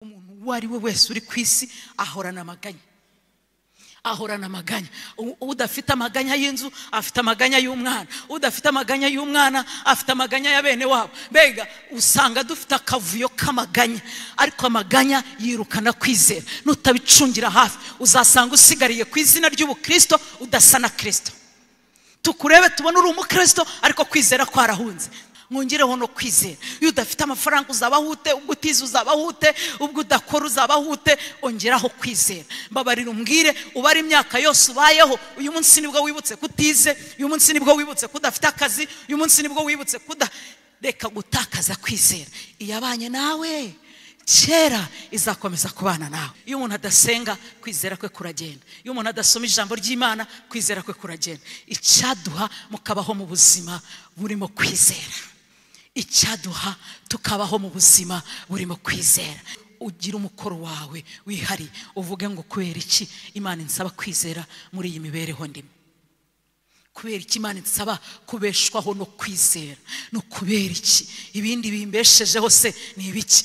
uwo ari we wese uri ku isi ahorana amaganya ahorana amaganya udafite amaganya y'inzu afite amaganya y'umwana udafite amaganya y'umwana afite amaganya ya bene wabo mbega usanga dufite akavuyo k'amaganya ariko amaganya yirukana kwizera nutabicungira hafi uzasanga usigariye ku izina ry'ubukirisito udasa na kirisito tukurebe tubona uri umukirisito ariko kwizera kwarahunze mwongereho no kwizera iyo udafite amafaranga uzabaho ute ubwo utize uzabaho ute ubwo udakora uzabaho ute ongeraho kwizera mbabarira umbwire ubare imyaka yose ubayeho uyu munsi nibwo wibutse kutize uyu munsi nibwo wibutse ko udafite akazi uyu munsi nibwo wibutse ko reka gutakaza kwizera iyo abanye nawe kera izakomeza kubana nawe iyo umuntu adasenga kwizera kwe kuragenda iyo umuntu adasoma ijambo ry'imana kwizera kwe kuragenda icyaduha mukabaho mu buzima burimo kwizera icyaduha tukabaho mu buzima burimo kwizera ugira umukoro wawe wihariye uvuge ngo kubera iki imana insaba kwizera muri iyi mibereho ndimo kubera iki imana insaba kubeshwaho no kwizera no kubera iki ibindi bimbeshejeho se ni ibiki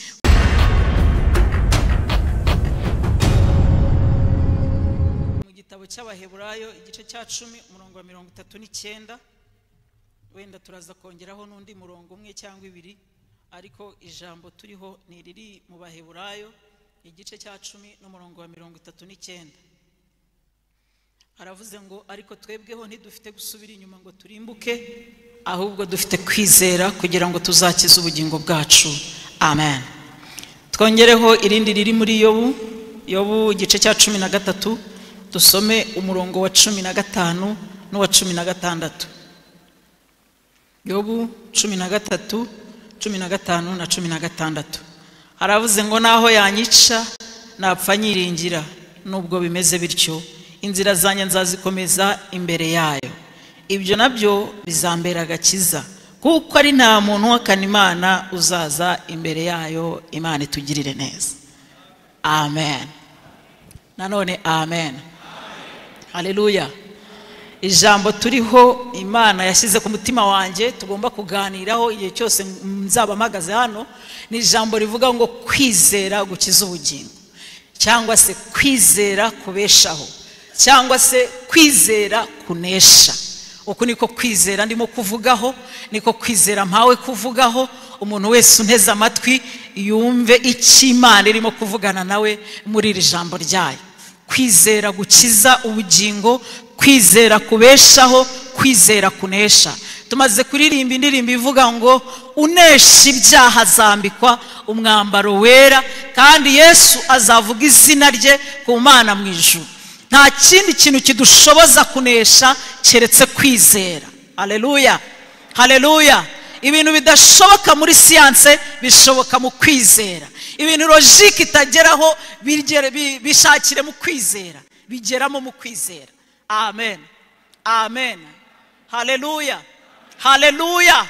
mu gitabo cy'abaheburayo igice cya cumi umurongo wa mirongo itatu n'icyenda wenda turaza kongeraho n'undi murongo umwe cyangwa ibiri ariko ijambo turiho ni iriri mu baheburayo igice cya cumi n'umurongo wa mirongo itatu n'icyenda aravuze ngo ariko twebweho ntidufite gusubira inyuma ngo turimbuke ahubwo dufite kwizera kugira ngo tuzakize ubugingo bwacu amen twongereho irindi riri muri yobu yobu igice cya cumi na gatatu dusome umurongo wa cumi na gatanu n'uwa cumi na gatandatu yobu cumi na gatatu cumi na gatanu na cumi na gatandatu haravuze ngo naho yanyica napfa nyiringira nubwo bimeze bityo inzira zanjye nzazikomeza imbere yayo ibyo nabyo bizambera agakiza kuko ari nta muntu uhakana imana uzaza imbere yayo imana itugirire neza amen nanone amen hareruya ijambo turiho imana yashyize ku mutima wanjye tugomba kuganiraho igihe cyose nzaba mpagaze hano ni ijambo rivuga ngo kwizera gukiza ubugingo cyangwa se kwizera kubeshaho cyangwa se kwizera kunesha uku niko kwizera ndimo kuvugaho niko kwizera mpawe kuvugaho umuntu wese unteze amatwi yumve icyo imana irimo kuvugana nawe muri iri jambo ryayo kwizera gukiza ubugingo kwizera kubeshaho kwizera kunesha tumaze kuririmba indirimbo ivuga ngo unesha ibyaha azambikwa umwambaro wera kandi yesu azavuga izina rye ku mana mu ijuru nta kindi kintu kidushoboza kunesha keretse kwizera hareruya hareruya ibintu bidashoboka muri siyanse bishoboka mu kwizera ibintu logike itageraho bishakire mu kwizera bigeramo mu kwizera amen amen hareruya hareruya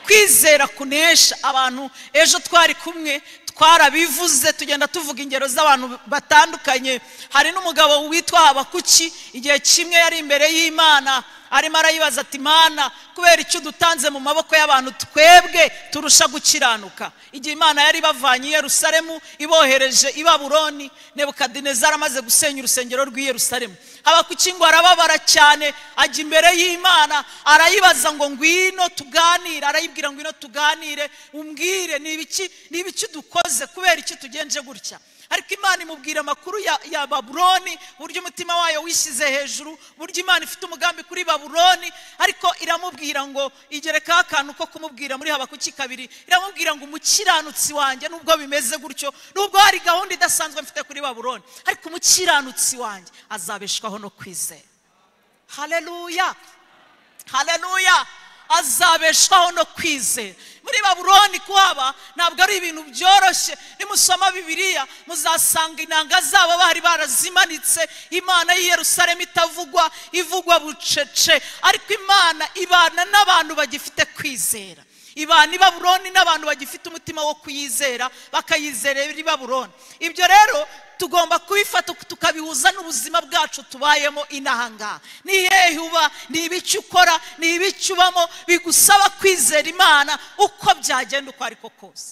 kwizera kunesha abantu ejo twari kumwe twarabivuze tugenda tuvuga ingero z'abantu batandukanye hari n'umugabo witwa habakuki igihe kimwe yari imbere y'imana arimo arayibaza ati imana kubera icyo dutanze mu maboko y'abantu twebwe turusha gukiranuka igihe imana yari ibavanye i Yerusalemu ibohereje i baburoni nebukadinezari amaze gusenya urusengero rw'i Yerusalemu habakuki ngo arababara cyane ajya imbere y'imana arayibaza ngo ngwino tuganire arayibwira ngwino tuganire umbwire ni ibiki ni ibiki dukoze kubera iki tugenje gutya ariko imana imubwira amakuru ya, ya baburoni uburyo umutima wayo wishyize hejuru uburyo imana ifite umugambi kuri baburoni ariko iramubwira ngo igerekaho akantu ko kumubwira muri habakuki kabiri iramubwira ngo umukiranutsi wanjye nubwo bimeze gutyo nubwo hari gahunda idasanzwe mfite kuri baburoni ariko umukiranutsi wanjye azabeshwaho no kwizera hareruya hareruya azabeshwaho no kwizera muri baburoni kuhaba ntabwo ari ibintu byoroshye nimusoma bibiriya muzasanga inanga zabo bari barazimanitse imana y'i Yerusalemu itavugwa ivugwa bucece ariko imana ibana n'abantu bagifite kwizera ibana i baburoni n'abantu bagifite umutima wo kuyizera bakayizera i baburoni ibyo rero tugomba kubifata tukabihuza n'ubuzima bwacu tubayemo inahangaha ni hehe uba ni ibiki ukora ni ibiki ubamo bigusaba kwizera imana uko byagenda uko ariko kose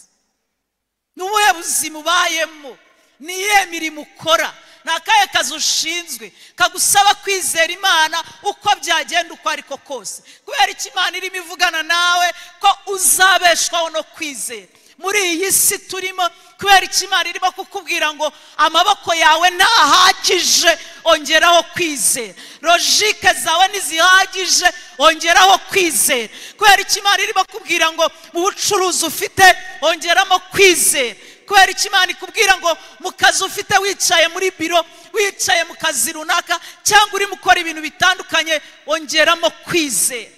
ni ubuhe buzima ubayemo ni iyihe mirimo ukora ni akahe kazi ushinzwe kagusaba kwizera imana uko byagenda uko ariko kose kubera icyo imana irimo ivugana nawe ko uzabeshwaho no kwizera muri iyi si turimo kubera icyo imana irimo kukubwira ngo amaboko yawe ntahagije ongeraho kwizera logike zawe ntizihagije ongeraho kwizera kubera icyo imana irimo kubwira ngo mu bucuruzi ufite ongeramo kwizera kubera icyo imana ikubwira ngo mu kazi ufite wicaye muri biro wicaye mu kazi runaka cyangwa urimo ukora ibintu bitandukanye ongeramo kwizera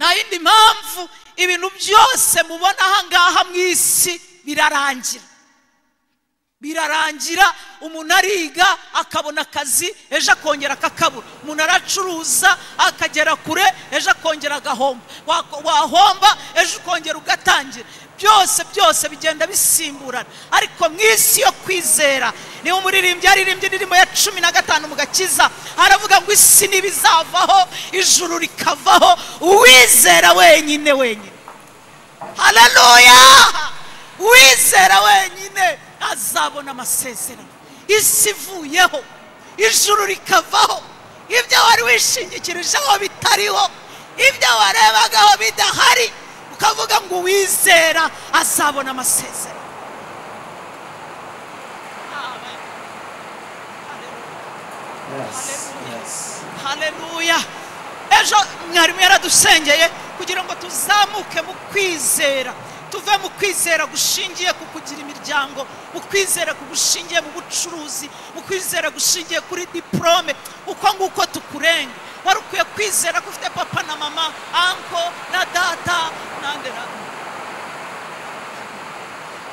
nta yindi mpamvu ibintu byose mubona aha ngaha mu isi birarangira birarangira umuntu ariga akabona akazi ejo akongera akakabura umuntu aracuruza akagera kure ejo akongera agahomba wahomba ejo ukongera ugatangira byose byose bigenda bisimburana ariko mu isi yo kwizera niba umuririmbyi yaririmbye indirimbo ya cumi na gatanu mu gakiza aravuga ngo isi ntibizavaho ijuru rikavaho uwizera wenyine wenyine hararoya uwizera wenyine azabona amasezerano isi ivuyeho ijuru rikavaho ibyo wari wishingikirijeho bitariho ibyo warebagaho bidahari ukavuga ngo uwizera azabona amasezerano haleluya ejo mwarimu yaradusengeye kugira ngo tuzamuke mu kwizera tuve mu kwizera gushingiye ku kugira imiryango mu kwizera gushingiye mu bucuruzi mu kwizera gushingiye kuri diporome uko nguko tukurenga wari ukwiye kwizera ko ufite papa na mama anko na data n'andi na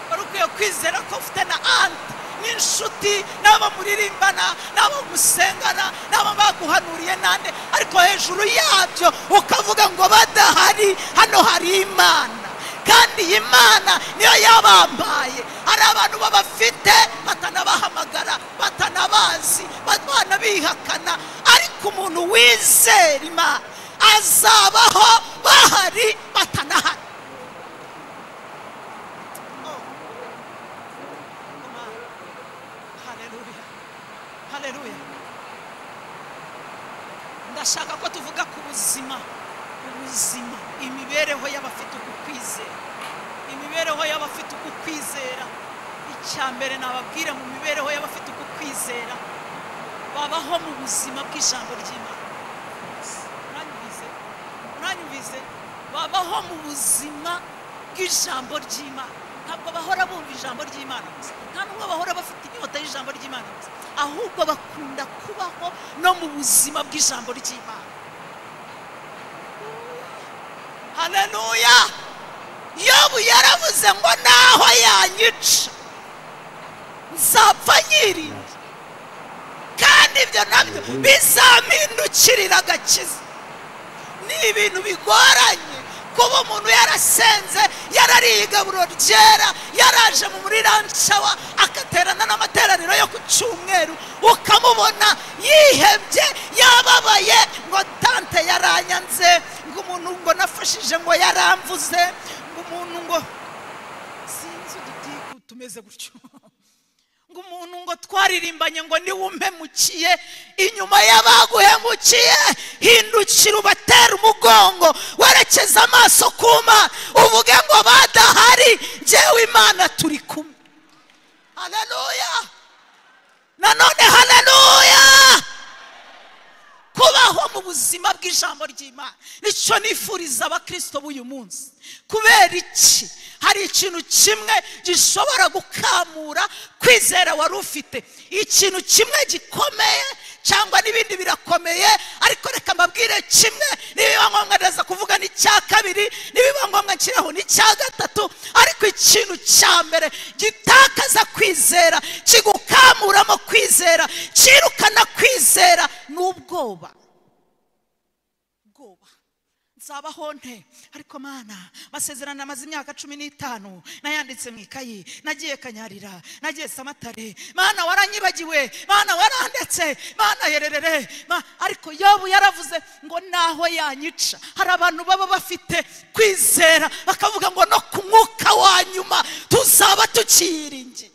wari ukwiye kwizera ko ufite na anti n'inshuti n'abo muririmbana n'abo musengana n'abo baguhanuriye n'andi ariko hejuru yabyo ukavuga ngo badahari hano hari imana kandi iyi mana niyo yabampaye hari abantu babafite batanabahamagara batanabazi banabihakana ariko umuntu wizera imana azabaho bahari batanahari ndashaka ko tuvuga ku buzima ubuzima imibereho y'abafite uku kwizera imibereho y'abafite uku kwizera icya mbere nababwira mu mibereho y'abafite uku kwizera babaho mu buzima bw'ijambo ry'imana uranyumvize uranyumvize babaho mu buzima bw'ijambo ry'imana ntabwo bahora bumva ijambo ry'imana gusa nta n'ubwo bahora bafite inyota y'ijambo ry'imana gusa ahubwo bakunda kubaho no mu buzima bw'ijambo ry'imana haleluya yobu yaravuze ngo naho yanyica nzapfa nyirinda kandi ibyo nabyo bizampindukirira agakiza ni ibintu bigoranye kuba umuntu yarasenze yarariye igaburo ryera yaraje mu muri ranshawa agaterana n'amateraniro yo ku cyumweru ukamubona yihebye yababaye ngo tante yaranyanze ngo umuntu ngo nafashije ngo yaramvuze ngo umuntu ngo sinzi udutiku tumeze gutyo ngo umuntu ngo twaririmbanye ngo niwe umpemukiye inyuma y'abaguhemukiye hindukira ubatera umugongo werekeza amaso ku mana uvuge ngo badahari njyewe imana turi kumwe haleluya nanone haleluya kubaho mu buzima bw'ijambo ry'imana nicyo nifuriza abakristo b'uyu munsi kubera iki hari ikintu kimwe gishobora gukamura kwizera wari ufite ikintu kimwe gikomeye cyangwa n'ibindi birakomeye ariko reka mbabwire kimwe nibiba ngombwa ndaza kuvuga n'icya kabiri nibiba ngombwa nshyiraho n'icya gatatu ariko ikintu cya mbere gitakaza kwizera kigukamuramo kwizera kirukana kwizera ni ubwoba nzabaho nte ariko mana amasezerano amaze imyaka cumi n'itanu nayanditse mu ikayi nagiye kanyarira nagiye samatare mana waranyibagiwe mana warandetse mana hererere ariko yobu yaravuze ngo naho yanyica hari abantu baba bafite kwizera bakavuga ngo no ku mwuka wa nyuma tuzaba tukiyiringiye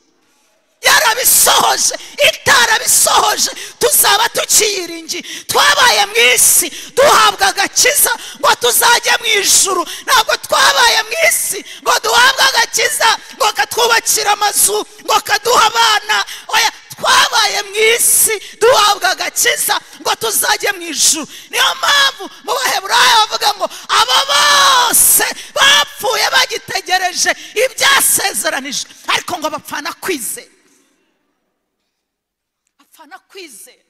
itarabisohoje itarabisohoje tuzaba tukiyiringiye twabaye mu isi duhabwa agakiza ngo tuzajye mu ijuru ntabwo twabaye mu isi ngo duhabwe agakiza ngo katwubakire amazu ngo kaduha abana oya twabaye mu isi duhabwa agakiza ngo tuzajye mu ijuru niyo mpamvu mu baheburayo bavuga ngo aba bose bapfuye bagitegereje ibyasezeranije ariko ngo bapfana kwizera bapfana kwizera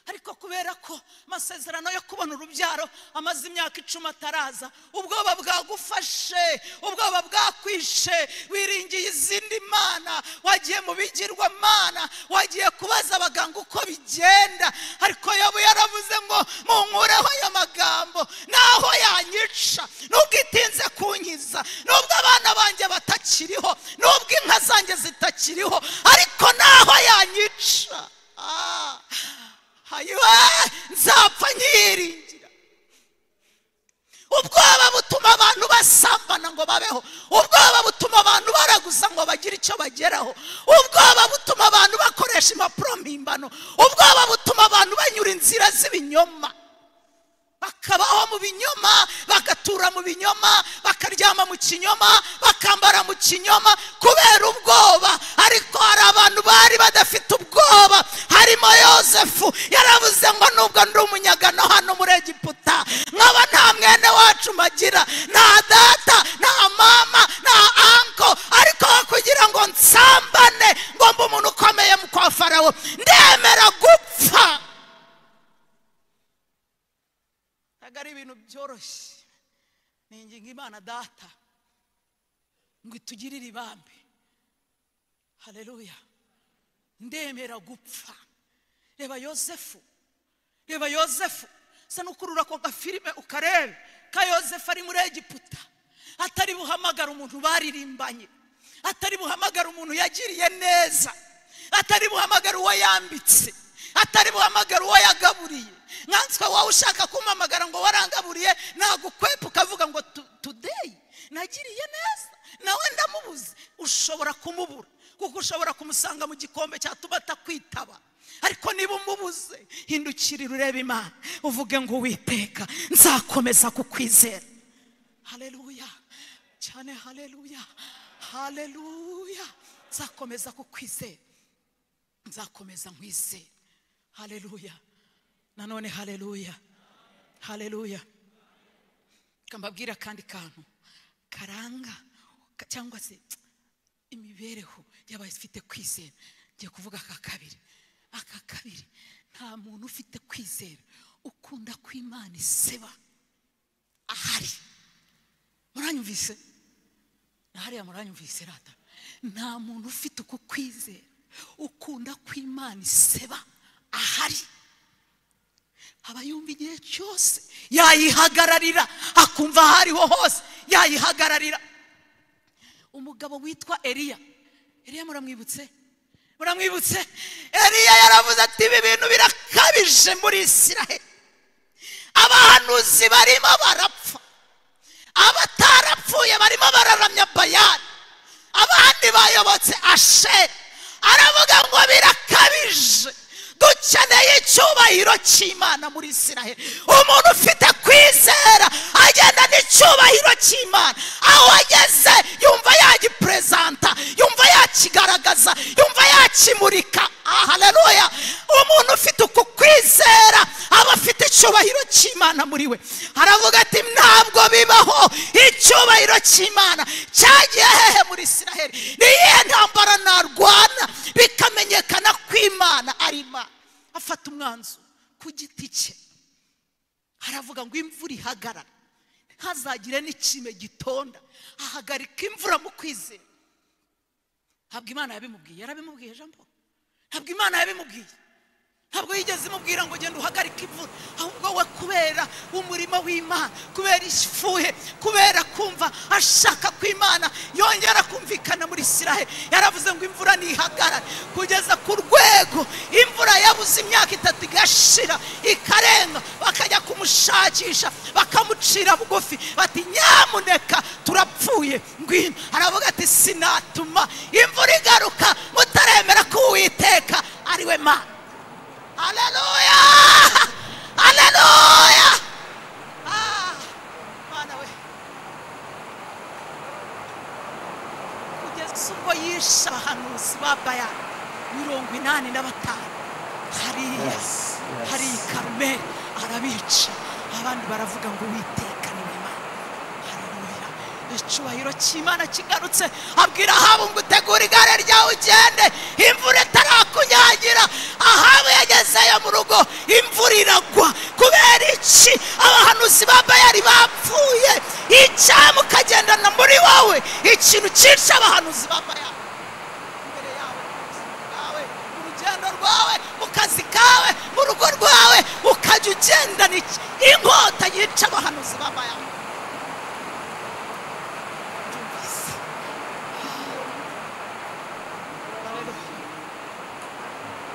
ariko kubera ko amasezerano yo kubona urubyaro amaze imyaka icumi ataraza ubwoba bwagufashe ubwoba bwakwishe wiringiye izindi mana wagiye mu bigirwamana wagiye kubaza abaganga uko bigenda ariko yobu yaravuze ngo munkureho ayo magambo naho yanyica nubwo itinze kunkiza nubwo abana banjye batakiriho nubwo inka zanjye zitakiriho ariko naho yanyica Ah! hayiwe nzapfa nyiringira ubwoba butuma abantu basambana ngo babeho ubwoba butuma abantu baraguza ngo bagire icyo bageraho ubwoba butuma abantu bakoresha impapuro mpimbano ubwoba butuma abantu banyura inzira z'ibinyoma bakabaho mu binyoma bagatura mu binyoma bakaryama mu kinyoma bakambara mu kinyoma kubera ubwoba ariko hari abantu bari badafite ubwoba harimo yosefu yaravuze ngo nubwo ndi umunyagano hano muri egiputa nkaba nta mwene wacu mbagira nta data nta mama nta anko ariko aho kugira ngo nsambane ngo mbe umuntu ukomeye mu kwa farawo ndemera gupfa ntabwo ari ibintu byoroshye ni ingingo imana data ngo itugirire ibambe hareruya ndemera gupfa reba yosefu reba yosefu sa n'ukurura ako gafilime ukarebe ka yosefu ari muri egiputa atari buhamagara umuntu baririmbanye atari buhamagara umuntu yagiriye neza atari buhamagara uwo yambitse atari buhamagara uwo yagaburiye nkanswe wowe ushaka kumpamagara ngo warangaburiye nagukwepa ukavuga ngo "Tu- tudeyi nagiriye neza nawe ndamubuze ushobora kumubura kuko ushobora kumusanga mu gikombe cyatuma atakwitaba ariko niba umubuze hindukirira urebe imana uvuge ngo witeka nzakomeza kukwizera haleluya cyane haleluya haleluya nzakomeza kukwizera nzakomeza nkwizera haleluya nanone haleluya haleluya reka mbabwire akandi kantu karanga ka- cyangwa se imibereho y'abafite kwizera ngiye kuvuga aka kabiri aka kabiri nta muntu ufite kwizera ukunda ko imana iseba ahari muranyumvise na hariya muranyumvise rata nta muntu ufite uko kwizera ukunda ko imana iseba ahari aba yumva igihe cyose yayihagararira akumva aho ariho hose yayihagararira umugabo witwa eliya eliya muramwibutse muramwibutse eliya yaravuze ati ibi bintu birakabije muri isiraheli abahanuzi barimo barapfa abatarapfuye barimo bararamya bayani abandi bayobotse asheri aravuga ngo birakabije dukeneye icyubahiro cy'imana muri isiraheli umuntu ufite kwizera agenda n'icyubahiro cy'imana aho ageze yumva yagiperezanta yumva yakigaragaza yumva yakimurika haleluya umuntu ufite uku kwizera aba afite icyubahiro cy'imana muri we aravuga ati ntabwo bibaho icyubahiro cy'imana cyagiye hehe muri isiraheli ni iyihe ntambara narwana bikamenyekana ko imana ari imana afata umwanzuro ku giti cye aravuga ngo imvura ihagarara ntazagire n'ikime gitonda ahagarika imvura mu kwizera ntabwo imana yabimubwiye yarabimubwiye jambo ntabwo imana yabimubwiye ntabwo yigeze imubwira ngo genda uhagarike imvura ahubwo we kubera umurimo w'imana kubera ifuhe kubera kumva ashaka ko imana yongera kumvikana muri isiraheli yaravuze ngo imvura ntihagarare kugeza ku rwego imvura yabuze imyaka itatu igashira ikarenga bakajya kumushakisha bakamucira bugufi bati nyamuneka turapfuye ngwino aravuga ati sinatuma imvura igaruka mutaremera ko uwiteka murema haleluya haleluya Ah, Mana we kugeza ubwo yishe abahanuzi ba bayani mirongo inani na batanu hariya Yes, yes. hari i karumeli arabica abandi baravuga ngo witeka ni we mana haleluya icyubahiro cy'imana kigarutse abwira ahabu ngo utegure igare ryawe ugende imvura itarakunyagira ahabu yagezeyo mu rugo imvura iragwa kubera iki abahanuzi ba bayari bapfuye icyamu ukagendana muri wowe ikintu cyica abahanuzi ba bayari imbere yawe yawe mu rugendo rwawe mu kazi kawe mu rugo rwawe ukajya ugendana iki- inkota yica abahanuzi ba bayari byumvise ukagendana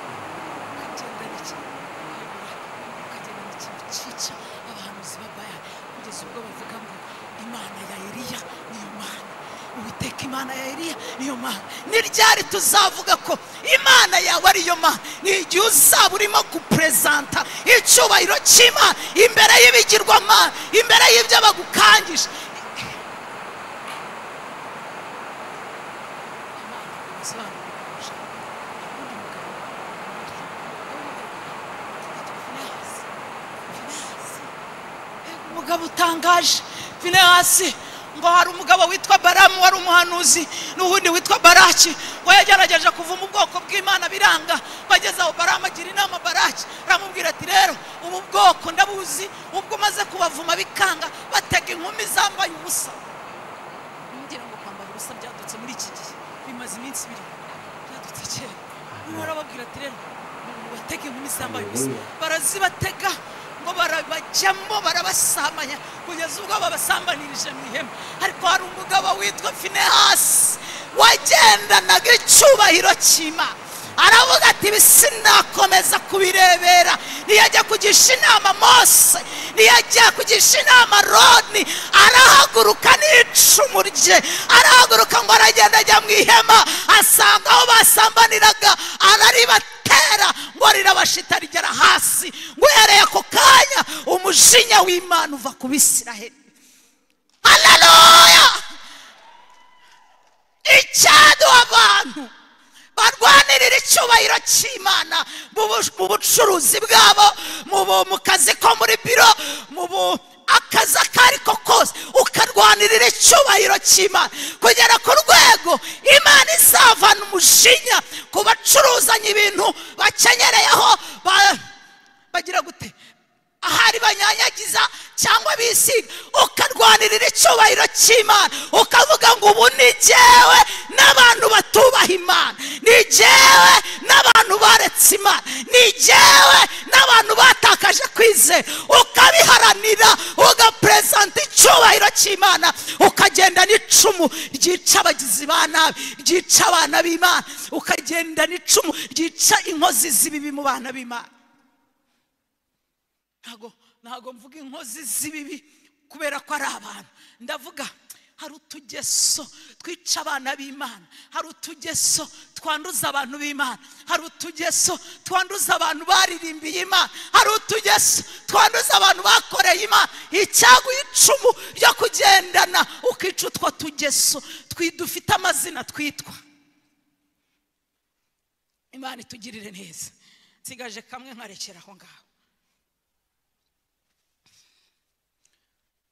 iki ukagendana ikintu cyica abahanuzi ba bayali kugeza ubwo bavuga ngo imana ya eliya niyo mana uwiteka imana ya eliya niyo mana ni ryari tuzavuga ko imana yawe ariyo mana ni igihe uzaba urimo guperezanta icyubahiro cy'imana imbere y'ibigirwamana imbere y'ibyo bagukangisha umugabo utangaje finehasi ngo hari umugabo witwa baramu wari umuhanuzi n'uwundi witwa baraki ngo yagerageje kuva mu bwoko bw'imana biranga bageze aho baramu agira inama baraki aramubwira ati rero ubu bwoko ndabuzi ubwo umaze kubavuma bikanga batega inkumi zambaye ubusa ngira ngo kwambara ubusa byadutse muri iki gihe bimaze iminsi ibiri byadutse kera umuntu arababwira ati rero batega inkumi zambaye ubusa barazibatega ngo barabajyamo barabasamanya kugeza ubwo babasambanirije mu ihema ariko hari umugabo witwa finehasi wagendanaga icyubahiro cy'imana aravuga ati ibi sinakomeza kubirebera ntiyajya kugisha inama mose ntiyajya kugisha inama roni arahaguruka n'icumu rye arahaguruka ngo aragenda ajya mu ihema asanga aho basambaniraga araribatera ngo rirabashita rigera hasi guhereye ako kanya umujinya w'imana uva ku bisiraheli haleluya icyaduha abantu barwanirira icyubahiro cy'imana mu bu- mu bucuruzi bwabo mu bu- mu kazi ko muri biro mu bu- akazi ako ari ko kose ukarwanirira icyubahiro cy'imana kugera ku rwego imana izavana umujinya ku bacuruzanya ibintu bakenyereyeho ba- bagira gute ahari banyanyagiza cyangwa bisiga ukarwanirira icyubahiro cy'imana ukavuga ngo ubu ni jyewe n'abantu batubaha imana ni jyewe n'abantu baretse imana ni jyewe n'abantu batakaje kwizera ukabiharanira ugaperezanta icyubahiro cy'imana ukagenda n'icumu ryica abagizi ba nabi ryica abana b'imana ukagenda n'icumu ryica inkozi z'ibibi mu bana b'imana ntago ntago mvuga inkozi z'ibibi kubera ko ari abantu ndavuga hari utugeso twica abana b'imana hari utugeso twanduza abantu b'imana hari utugeso twanduza abantu baririmbiye imana hari utugeso twanduza abantu bakoreye imana icyago icumu ryo kugendana ukica utwo tugeso twi- dufite amazina twitwa imana itugirire neza nsigaje kamwe nkarekera aho ngaho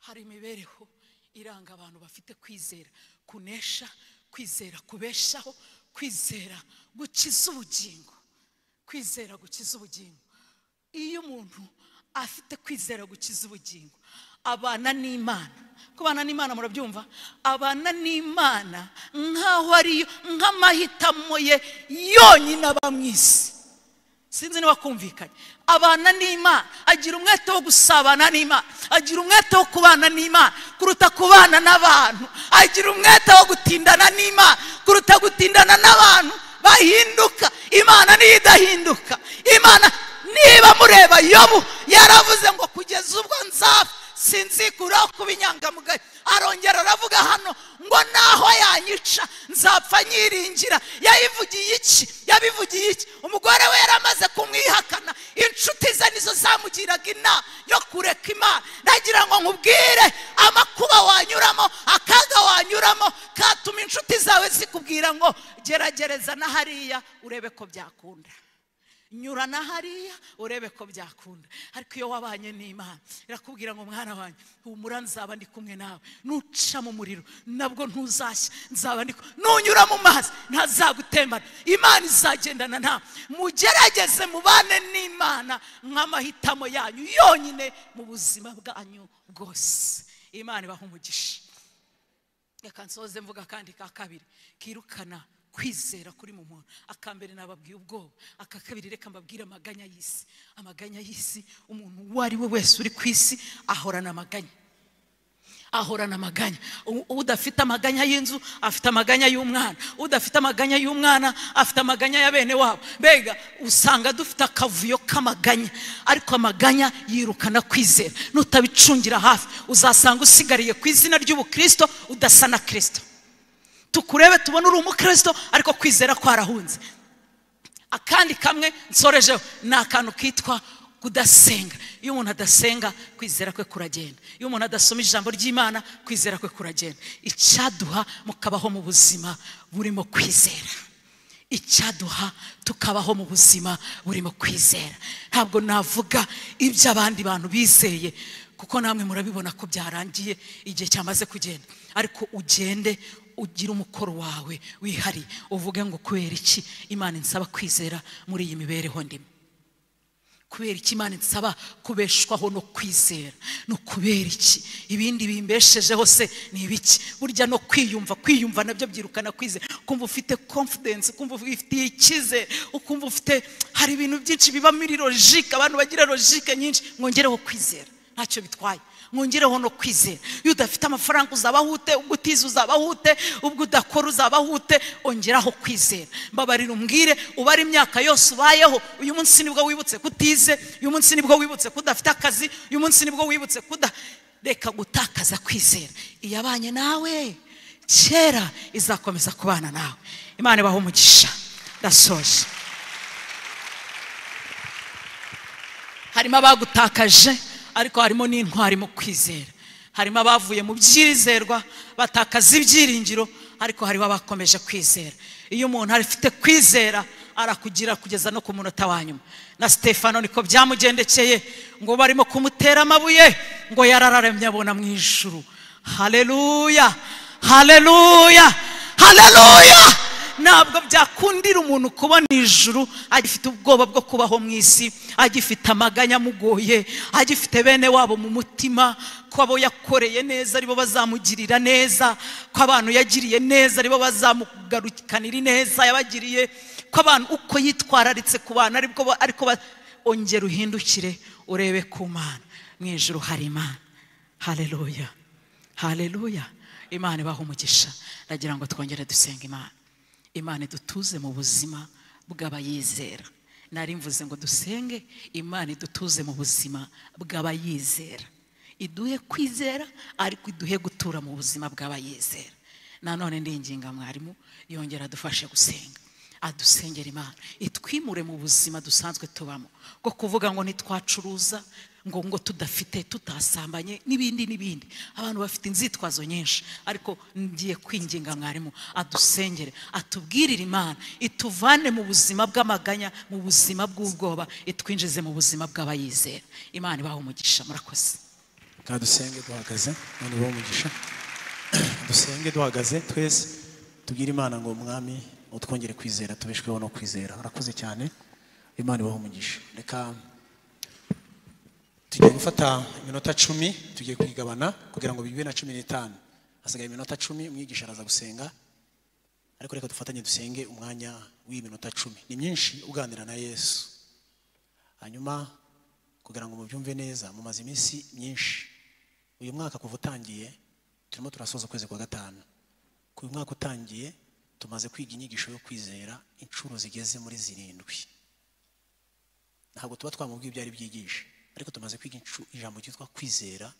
hari imibereho iranga abantu bafite kwizera kunesha kwizera kubeshaho kwizera gukiza ubugingo kwizera gukiza ubugingo iyo umuntu afite kwizera gukiza ubugingo abana n'imana kubana n'imana murabyumva abana n'imana nk'aho ariyo nk'amahitamo ye yonyine aba mu isi sinzi niba kumvikanye abana n'imana agira umwete wo gusabana n'imana agira umwete wo kubana n'imana kuruta kubana n'abantu agira umwete wo gutindana n'imana kuruta gutindana n'abantu bahinduka imana niyo idahinduka imana niba mureba yobu yaravuze ngo kugeza ubwo nzapfa sinzikuraho kuba inyangamugayo arongera aravuga hano ngo naho yanyica nzapfa nyiringira yayivugiye iki yabivugiye iki umugore we yaramaze gereza na hariya urebe ko byakunda nyura na hariya urebe ko byakunda ariko iyo wabanye n'imana irakubwira ngo mwana wanjye humura nzaba ndi kumwe nawe nuca mu muriro nabwo ntuzashya nzaba ndi kumwe nunyura mu mazi ntazagutembana imana izagendana nawe mugerageze mubane n'imana nk'amahitamo yanyu yonyine mu buzima bwanyu bwose imana ibaha umugisha reka nsoze mvuga kandi ka kabiri kirukana kwizera kuri mu muntu aka mbere nababwiye ubwoba aka kabiri reka mbabwire amaganya y'isi amaganya y'isi umuntu uwo ari we wese uri ku isi ahorana amaganya ahorana amaganya U- udafite amaganya y'inzu afite amaganya y'umwana udafite amaganya y'umwana afite amaganya ya bene wabo mbega usanga dufite akavuyo k'amaganya ariko amaganya yirukana kwizera nutabicungira hafi uzasanga usigariye ku izina ry'ubukristo udasa na kirisito tukurebe tubone uri umukristo ariko kwizera kwarahunze akandi kamwe nsorejeho ni akantu kitwa kudasenga iyo umuntu adasenga kwizera kwe kuragenda iyo umuntu adasoma ijambo ry'imana kwizera kwe kuragenda icyaduha mukabaho mu buzima burimo kwizera icyaduha tukabaho mu buzima burimo kwizera ntabwo navuga ibyo abandi bantu bizeye kuko namwe murabibona ko byarangiye igihe cyamaze kugenda ariko ugende ugire umukoro wawe wihariye uvuge ngo kubera iki imana insaba kwizera muri iyi mibereho ndimo kubera iki imana insaba kubeshwaho no kwizera no kubera iki ibindi bimbeshejeho se ni ibiki burya no kwiyumva kwiyumva nabyo byirukana kwizera ukumva ufite confidence ukumva ufitiye icyizere ukumva ufite hari ibintu byinshi biba muri logike abantu bagira logike nyinshi mwongereho kwizera ntacyo bitwaye mwongereho no kwizera iyo udafite amafaranga uzabaho ute ubwo utize uzabaho ute ubwo udakora uzabaho ute ongeraho kwizera mbabarira umbwire ubara imyaka yose ubayeho uyu munsi nibwo wibutse kutize uyu munsi nibwo wibutse ko udafite akazi uyu munsi nibwo wibutse ko uda reka gutakaza kwizera iyabanye nawe kera izakomeza kubana nawe imana ibaha umugisha ndasoje harimo abagutakaje ariko harimo n'intwari mu kwizera harimo abavuye mu byirizerwa batakaza ibyiringiro ariko hariho abakomeje kwizera iyo umuntu afite kwizera arakugira kugeza no ku munota wa nyuma na stefano niko byamugendekeye ngo barimo kumutera amabuye ngo yarararamye abona mu ijuru haleluya haleluya haleluya ntabwo byakundira umuntu kubona ijuru agifite ubwoba bwo kubaho mu isi agifite amaganya amugoye agifite bene wabo mu mutima ko abo yakoreye neza aribo bazamugirira neza ko abantu yagiriye neza aribo bazamugarukanira ineza yabagiriye ko abantu uko yitwararitse ku bantu aribwo ba- ariko ba- ongera uhindukire urebe ku mana mu ijuru hari imana hareruya hareruya imana ibaha umugisha ndagira ngo twongere dusenga imana imana idutuze mu buzima bw'abayizera nari mvuze ngo dusenge imana idutuze mu buzima bw'abayizera iduhe kwizera ariko iduhe gutura mu buzima bw'abayizera nanone ndinginga mwarimu yongera adufashe gusenga adusengera imana itwimure mu buzima dusanzwe tubamo bwo kuvuga ngo ntitwacuruza ngo ngo tudafite tutasambanye n'ibindi n'ibindi abantu bafite inzitwazo nyinshi ariko ngiye kwinginga mwarimu adusengere atubwirire imana ituvane mu buzima bw'amaganya mu buzima bw'ubwoba itwinjize mu buzima bw'abayizera imana ibaha umugisha murakoze kadusenge duhagaze none bo umugisha dusenge duhagaze twese tubwire imana ngo mwami utwongere kwizera tubeshweho no kwizera arakoze cyane imana ibaho umugisha reka tugiye gufata iminota cumi tugiye kuyigabana kugira ngo bibe na cumi n'itanu hasigaye iminota cumi umwigisha araza gusenga ariko reka dufatanye dusenge umwanya w'iyi minota cumi ni myinshi uganira na yesu hanyuma kugira ngo mubyumve neza mumaze iminsi myinshi uyu mwaka kuva utangiye turimo turasoza ukwezi kwa gatanu ku uyu mwaka utangiye tumaze kwiga inyigisho yo kwizera inshuro zigeze muri zirindwi ntabwo tuba twamubwiye ibyo ari byigisha ariko tumaze kwiga inshu- ijambo ryitwa kwizera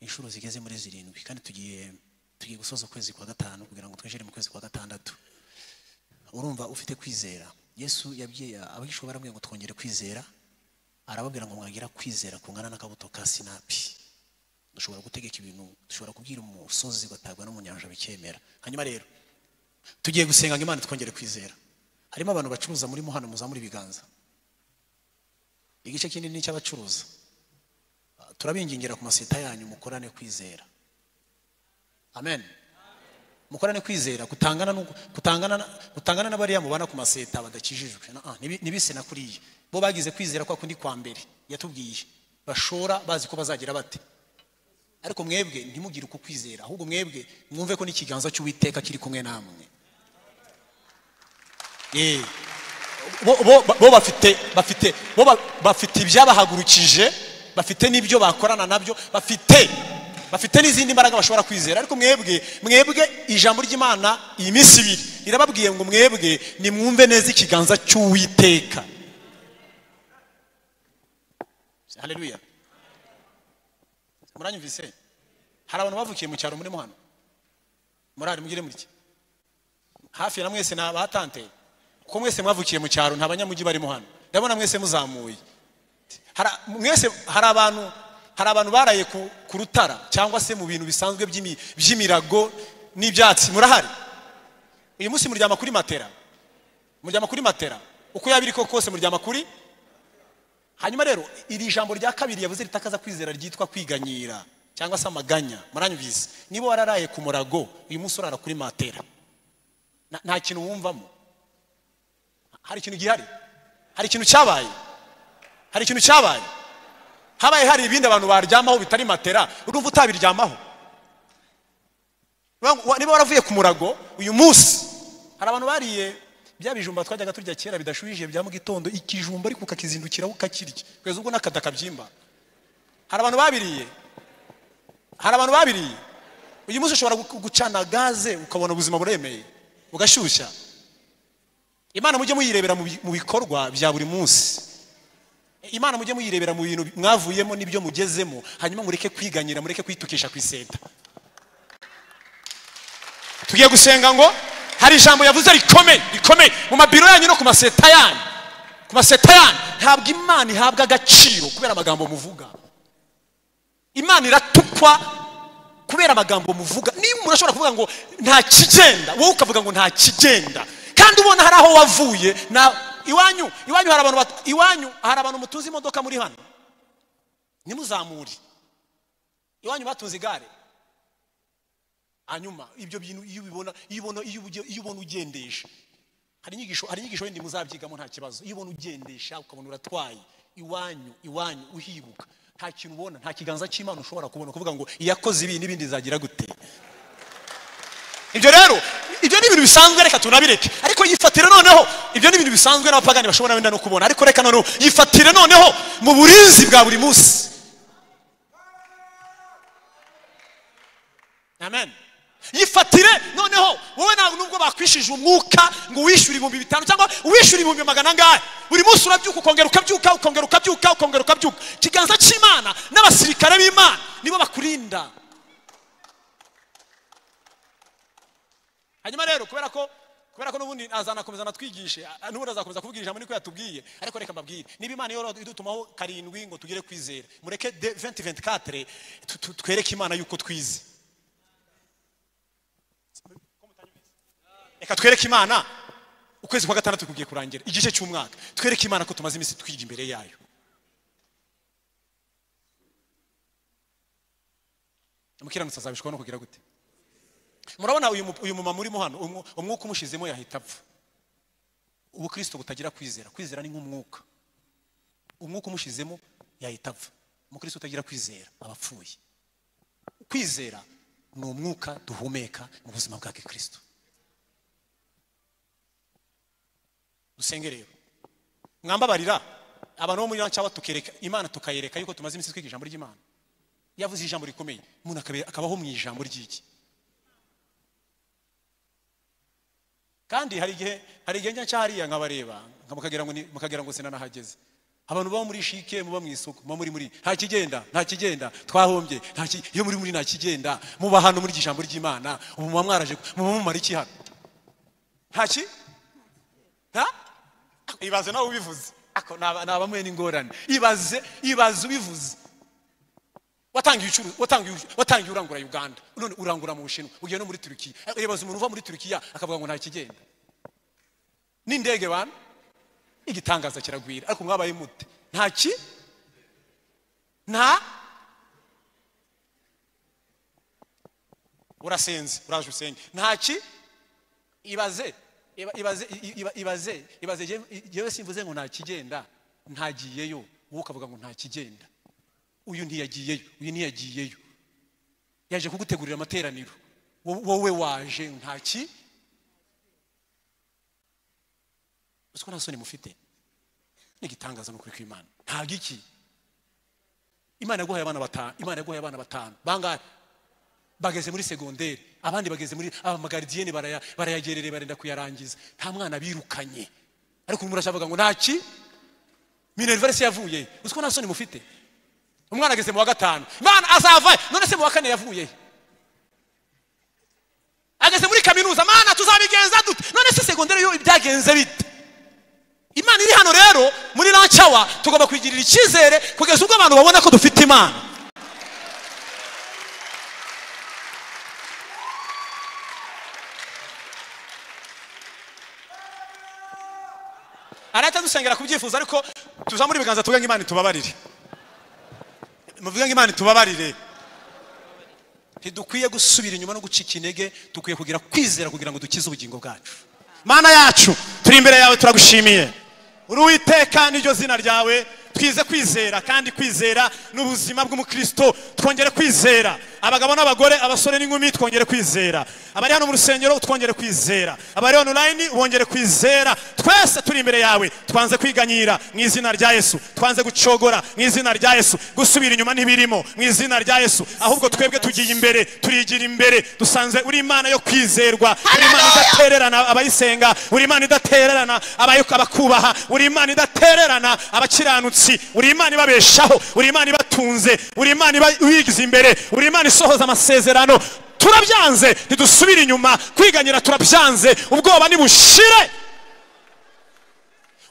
inshuro zigeze muri zirindwi kandi tugiye tugiye gusoza ukwezi kwa gatanu kugira ngo twinjire mu kwezi kwa gatandatu urumva ufite kwizera yesu yabwiye abigishwa baramubwiye ngo twongere kwizera arababwira ngo mwagira kwizera kungana n'akabuto ka sinapi dushobora gutegeka ibintu dushobora kubwira umusozi ugatagwa no mu nyanja bikemera hanyuma rero tugiye gusenga ngo imana twongere kwizera harimo abantu bacuruza muri hano muzamura ibiganza igice kinini ni icy'abacuruza Ah, turabingingira ku maseta yanyu mukorane kwizera amen mukorane kwizera kutangana n'uko- kutangana na- kutangana n'abariya mubana ku maseta badakijijwe Na- ah, nibi- nibise na kuriya bo bagize kwizera kwa kundi kwa mbere yatubwiye bashora bazi ko bazagira bate ariko mwebwe ntimugire uko kwizera ahubwo mwebwe mwumve ko n'ikiganza cy'uwiteka kiri kumwe namwe Eh, bo- bo- bo bafite bafite bo ba- bafite ibyabahagurukije bafite n'ibyo bakorana nabyo bafite bafite n'izindi mbaraga bashobora kwizera ariko mwebwe mwebwe ijambo ry'imana iyi minsi ibiri rirababwiye ngo mwebwe nimwumve neza ikiganza cy'uwiteka haleluya muranyumvise hari abantu bavukiye mu cyaro muri hano murari mugire mutya hafi na mwese ni abatante kuko mwese mwavukiye mu cyaro nta banyamujyi barimo hano ndabona mwese muzamuye Hari- mwese hari abantu hari abantu baraye ku, ku rutara cyangwa se mu bintu bisanzwe by'imi- by'imirago n'ibyatsi murahari uyu munsi muryama kuri matera muryama kuri matera uko yaba iri ko kose muryama kuri hanyuma rero iri jambo rya kabiri yavuze ritakaza kwizera ryitwa kwiganyira cyangwa se amaganya muranyumvise niba wararaye ku murago uyu munsi urara kuri matera Na- nta kintu wumvamo hari ikintu gihari hari ikintu cyabaye hari ikintu cyabaye habaye hari ibindi abantu baryamaho bitari matera urumva utabiryamaho Wa- wa- niba waravuye ku murago uyu munsi hari abantu bariye bya bijumba twajyaga turya kera bidashuhije bya mu gitondo ikijumba ariko ukakizindukiraho ukakirya kugeza ubwo n'akada kabyimba hari abantu babiriye hari abantu babiriye uyu munsi ushobora gu- gucana gaze ukabona ubuzima buremeye bugashyushya imana mujye muyirebera mu bi- mu bikorwa bya buri munsi imana mujye muyirebera mu bintu mwavuyemo n'ibyo mugezemo hanyuma mureke kwiganyira mureke kwitukisha ku iseta tugiye gusenga ngo hari ijambo yavuze rikomeye rikomeye mu mabiro yanyu no ku maseta yanyu ku maseta yanyu ntabwo imana ihabwa agaciro kubera amagambo muvuga imana iratukwa kubera amagambo muvuga niba umuntu ashobora kuvuga ngo nta kigenda wowe ukavuga ngo nta kigenda kandi ubona hari aho wavuye na iwanyu iwanyu hari abantu bat- iwanyu hari abantu mutunze imodoka muri hano ntimuzamure iwanyu batunze igare hanyuma ibyo bintu iyo ubibona iyo ubona iyo uge- iyo ubona ugendesha hari inyigisho hari inyigisho wenda muzabyigamo nta kibazo iyo ubona ugendesha ukabona uratwaye iwanyu iwanyu uhibuka nta kintu ubona nta kiganza cy'imana ushobora kubona kuvuga ngo iyakoze ibi n'ibindi bizagira gute ibyo rero ibyo ni ibintu bisanzwe reka tunabireke ariko yifatire noneho ibyo ni ibintu bisanzwe n'abapagani bashobora wenda no kubona ariko reka noneho yifatire noneho mu burinzi bwa buri munsi amen yifatire noneho wowe ntabwo nubwo bakwishije umwuka ngo uwishyure ibihumbi bitanu cyangwa uwishyure ibihumbi magana angahe buri munsi urabyuka ukongera ukabyuka ukongera ukabyuka ukongera ukabyuka ikiganza cy'imana n'abasirikare b'imana nibo bakurinda hanyuma rero kubera ko kubera ko n'ubundi azanakomeza anatwigishe a- n'ubundi azakomeza kuvuga ijambo niko yatubwiye ariko reka mbabwire niba imana yoro idutumaho karindwi ngo tugire kwizera mureke de 2024 tu- tu- twereke imana yuko twize reka twereke imana ukwezi kwa gatandatu kugiye kurangira igice cy'umwaka twereke imana ko tumaze iminsi twiga imbere yayo umukiranutsi azabishwaho no kugira gute murabona uyu mu- uyu mumama urimo hano umwu- umwuka umushizemo yahita apfa ubukristo butagira kwizera kwizera ni nk'umwuka umwuka umushizemo yahita apfa umukristo utagira kwizera aba apfuye kwizera ni umwuka duhumeka mu buzima bwa gikristo dusenge rero mwambabarira abantu bo muri cyangwa tukereka imana tukayereka yuko tumaze iminsi twiga ijambo ry'imana yavuze ijambo rikomeye umuntu akabe- akabaho mu ijambo ry'iki kandi hari igihe hari igihe njya cyahariya nkabareba nka mukagira ngo ni- mukagira ngo sinanahageze abantu baba muri shike muba mu isoko muba muri muri nta kigenda nta kigenda twahombye nta ki- iyo muri muri nta kigenda muba hano muri iryo jambo ry'imana ubu muba mwaraje muba mumara iki hano nta ki nta ibaze nawe ubivuze ako naba- naba mwe n'ingorane ibaze ibaze ubivuze watangiye ucuru- watangiye ucu- watangiye urangura uganda none urangura mu bushinwa ugiye no muri turukiya rebaza umuntu uva muri turukiya akavuga ngo nta kigenda n'indege bana igitangaza kiragwira ariko mwabaye mute nta ki nta urasenze uraje usenge nta ki ibaze iba- ibaze i- iba- ibaze ibaze Jewe- jewe simvuze ngo nta kigenda ntagiyeyo wowe ukavuga ngo nta kigenda uyu ntiyagiyeyo uyu ntiyagiyeyo yaje kugutegurira amateraniro wo- wowe waje nta ki uzi ko nta soni mufite n'igitangaza ni ukuri kw'imana nta giki imana yaguhaye abana batanu imana yaguhaye abana batanu bangahe bageze muri segonderi abandi bageze muri abamagardienne baraya- barayagerereye barenda kuyarangiza nta mwana birukanye ariko urimo urashaka ngo ntaki minerva se yavuye uzi ko nta soni mufite umwana ageze mu wa gatanu imana azava none se mu wa kane yavuye he? ageze muri kaminuza mana tuzabigenza dute none se segonderi yo ibyagenze bite imana iri hano rero muri lancawa tugomba kwigirira icyizere kugeza ubwo abantu babona ko dufite imana arahita dusengera ku byifuzo ariko tuza muri biganza tuvuge ngo imana itubabarire muvuge ngo imana itubabarire ntidukwiye gusubira inyuma no gucika intege dukwiye kugira kwizera kugira ngo dukize ubugingo bwacu mana yacu turi imbere yawe turagushimiye uri uwiteka niryo zina ryawe twize kwizera kandi kwizera ni ubuzima bw'umukristo twongere kwizera abagabo n'abagore abasore n'inkumi twongere kwizera abari hano mu rusengero twongere kwizera abari online bongere kwizera twese turi imbere yawe twanze kwiganyira mu izina rya yesu twanze gucogora mu izina rya yesu gusubira inyuma ntibirimo mu izina rya yesu ahubwo twebwe tugiye imbere turigira imbere dusanze uri imana yo kwizerwa uri imana idatererana abayisenga uri imana idatererana abayo- abakubaha uri imana idatererana abakiranutsi uri imana ibabeshaho uri imana ibatunze uri imana iba- ibigize imbere uri imana isohoza amasezerano turabyanze ntidusubire inyuma kwiganyira turabyanze ubwoba nibushire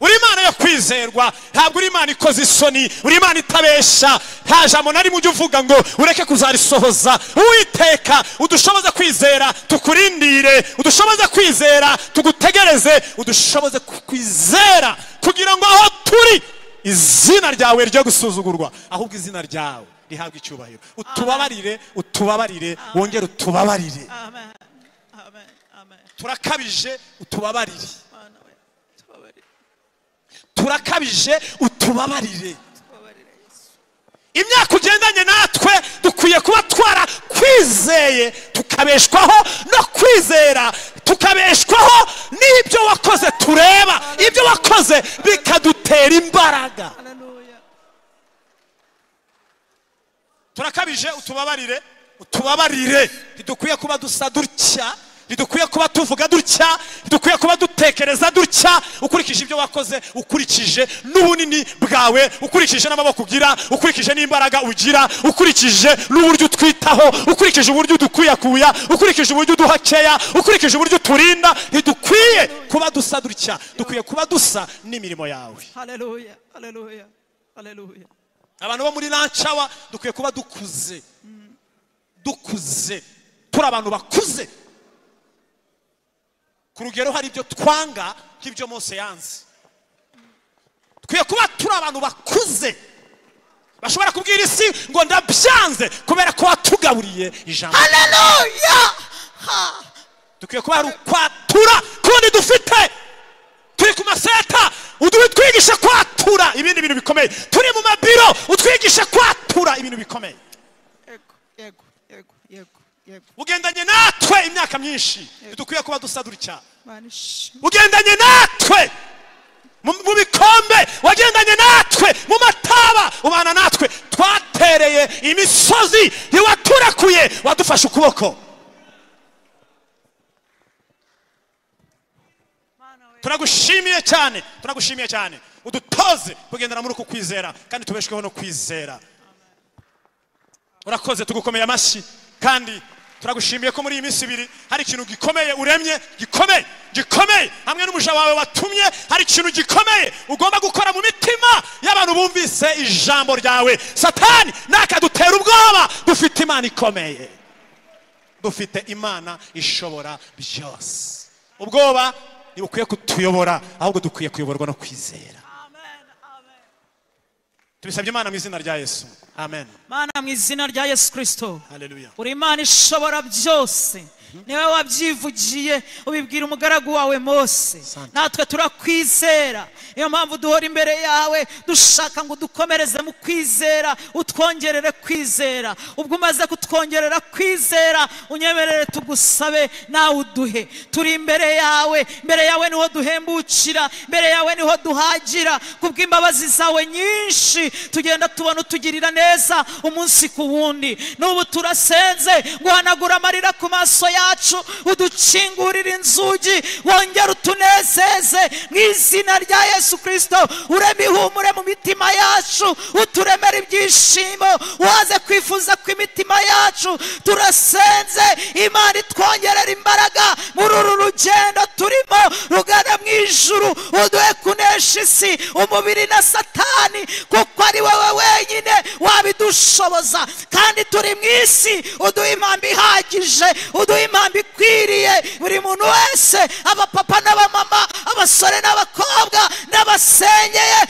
uri imana yo kwizerwa ntabwo uri imana ikoze isoni uri imana itabesha nta jambo na rimwe ujya uvuga ngo ureke kuzarisohoza uwiteka udushoboze kwizera tukurindire udushoboze kwizera tugutegereze udushoboze kwizera kugira ngo aho turi izina ryawe ryo gusuzugurwa ahubwo izina ryawe rihabwa icyubahiro utubabarire utubabarire wongere utubabarire amen amen amen turakabije utubabarire mana we tubabarire turakabije utubabarire tubabarire yesu imyaka ugendanye natwe dukwiye kuba twarakwizeye tukabeshwaho no kwizera tukabeshwaho n'ibyo wakoze tureba ibyo wakoze bikadutera imbaraga haleluya turakabije utubabarire utubabarire ntidukwiye kuba dusa dutya ntidukwiye kuba tuvuga dutya ntidukwiye kuba dutekereza dutya ukurikije ibyo wakoze ukurikije n'ubunini bwawe ukurikije n'amaboko ugira ukurikije n'imbaraga ugira ukurikije n'uburyo utwitaho ukurikije uburyo udukwiyakuya ukurikije uburyo uduha keya ukurikije uburyo uturinda ntidukwiye kuba dusa dutya dukwiye kuba dusa n'imirimo yawe haleluya haleluya haleluya abantu bo muri lancawa dukwiye kuba dukuze dukuze turi abantu bakuze ku rugero hari ibyo twanga nk'ibyo mose yanze dukwiye kuba turi abantu bakuze bashobora kubwira isi ngo ndabyanze kubera ko watugaburiye ijambo haleluya Ha. dukwiye kuba hari ukwatura kundi dufite turi ku maseta udu- utwigishe kwatura ibindi bintu bikomeye turi mu mabiro utwigishe kwatura ibintu bikomeye yego yego yego yego yego ugendanye natwe imyaka myinshi ntidukwiye kuba dusa dutya mana ishimwe ugendanye natwe mu mu bikombe wagendanye natwe mu mataba ubana natwe twatereye imisozi ntiwaturekuye wadufashe ukuboko mana we turagushimiye cyane turagushimiye cyane udutoze kugendera muri uku kwizera kandi tubeshweho no kwizera urakoze tugukomeye amashyi kandi turagushimiye ko muri iyi minsi ibiri hari ikintu gikomeye uremye gikomeye gikomeye hamwe n'umuja wawe watumye hari ikintu gikomeye ugomba gukora mu mitima y'abantu bumvise ijambo ryawe satani nakadutera ubwoba dufite imana ikomeye dufite imana ishobora byose ubwoba ntibukwiye kutuyobora ahubwo dukwiye kuyoborwa no kwizera tubisabye imana mu izina rya yesu amen mana mu izina rya yesu kirisito haleluya uri imana ishobora byose niwe wabyivugiye ubibwira umugaragu wawe mose Asante. natwe turakwizera niyo mpamvu duhora imbere yawe dushaka ngo udukomereze mu kwizera utwongerere kwizera ubwo umaze kutwongerera kwizera unyemerere tugusabe nawe uduhe turi imbere yawe imbere yawe niho duhembukira imbere yawe niho duhagira kubw'imbabazi zawe nyinshi tugenda tubona utugirira neza umunsi ku wundi n'ubu turasenze guhanagura amarira ku maso yacu udukingurire inzugi wongere utunezeze mu izina rya yesu kirisito ureme ihumure mu mitima yacu uturemere ibyishimo waze kwifuza kw'imitima yacu turasenze imana itwongerera imbaraga muri uru rugendo turimo rugana mu ijuru uduhe kunesha isi umubiri na satani kuko ari wowe wenyine wabidushoboza kandi turi mu isi uduhe impamvu ihagije uduhe impamvu ikwiriye buri muntu wese abapapa n'abamama abasore n'abakobwa n'abasenyeye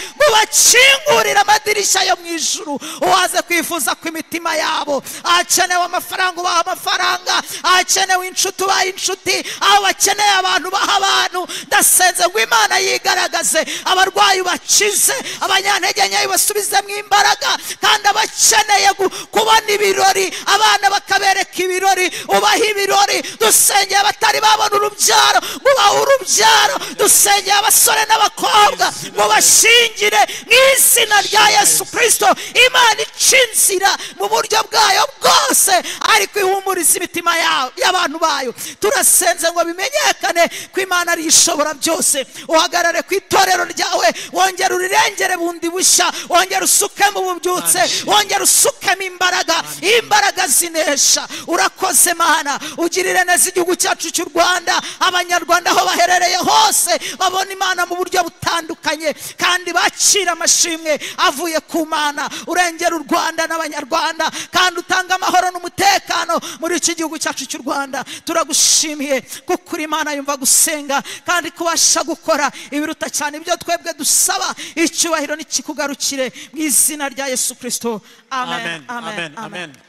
mubakingurire amadirishya yo mu ijuru uwaze kwifuza ku imitima yabo ahakenewe amafaranga ubaha amafaranga ahakenewe inshuti ubaha inshuti aho bakeneye abantu baha abantu ndasenze ngo imana yigaragaze abarwayi bakize abanyantege nke ibasubizemo imbaraga kandi abakeneye gu- kubona ibirori abana bakabereka ibirori ubaha ibirori dusengeye abatari babona urubyaro mubahe urubyaro dusengeye abasore n'abakobwa mubashingire mu izina rya yesu kirisito imana ica inzira mu buryo bwayo bwose ariko ihumuriza imitima yabo- y'abantu bayo turasenze ngo bimenyekane ko imana ari ishobora byose uhagarare ku itorero ryawe wongere urirengere bundi bushya wongere usukemo ububyutse wongere usukemo imbaraga imbaraga zinesha urakoze mana ugirire neza igihugu cyacu cy'u rwanda abanyarwanda aho baherereye hose babona imana mu buryo butandukanye kandi bakira amashimwe avuye ku mana urengera u rwanda n'abanyarwanda kandi utanga amahoro n'umutekano muri iki gihugu cyacu cy'u rwanda turagushimiye kuko uri imana yumva gusenga kandi kubasha gukora ibiruta cyane ibyo twebwe dusaba icyubahiro nikikugarukire mu izina rya yesu kirisito amen amen amen, amen.